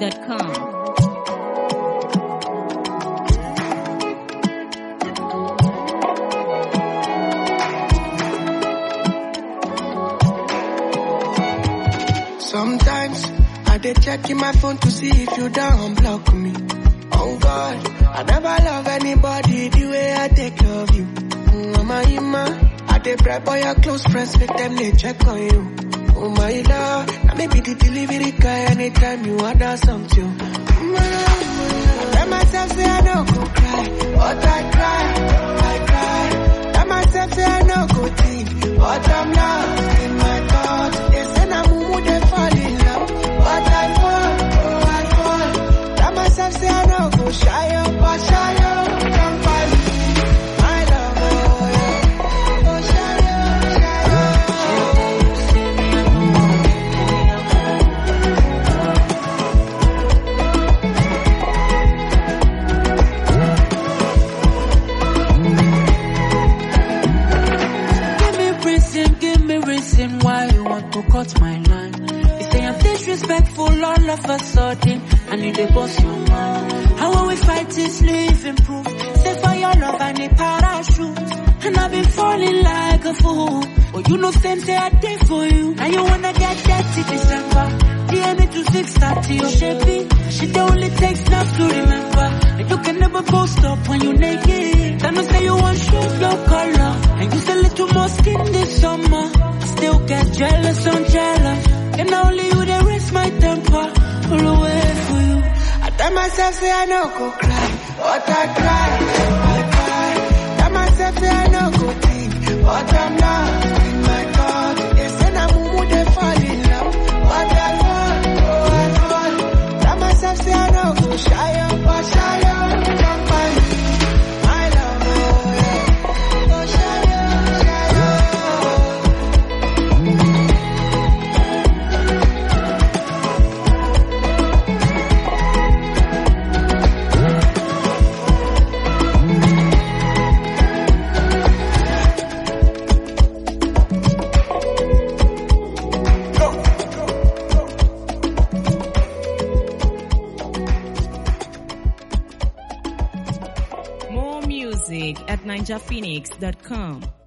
NigerPhoenix.com. Sometimes I dey check in my phone to see if you don't block me. Oh God, I never love anybody the way I take love you. Mm, Mama Ima, I dey prep all your close friends, make them they check on you. Oh my love, now maybe the delivery guy anytime you order something. Mm, I tell myself say I don't go cry, but I cry, I cry. Tell myself say I don't go think, but I'm lost in my thoughts. They say na mumu they fall in love, but I fall, oh I fall. Tell myself say I don't go shy up, but shy up, don't find me. My love, oh yeah, oh shy up, shy up. Give me reason, give me reason why you want to cut my line. You say I'm disrespectful all of a sudden, and you dey boss your mind. How will we fight is living proof? Say for your love I need parachute, and I've been falling like a fool. But you know same say I did for you. Now you wanna get dirty December. DM me to 630 or shapey. She the only takes love to remember. And you can never post up when you naked. Then you say you want shoes your color. And you say little more skin this summer. Still get jealous, I'm jealous. And only you that raise my temper. All the way for you. I tell myself say I no go cry, but I cry, I cry. Tell myself say I no go think, but I'm lost in my thoughts. They say na mumu they fall in love, but I fall, oh I fall. Tell myself say I no go shy up, but shy up, don't find me. My love, oh yeah, oh shy up, shy up. More music at NigerPhoenix.com.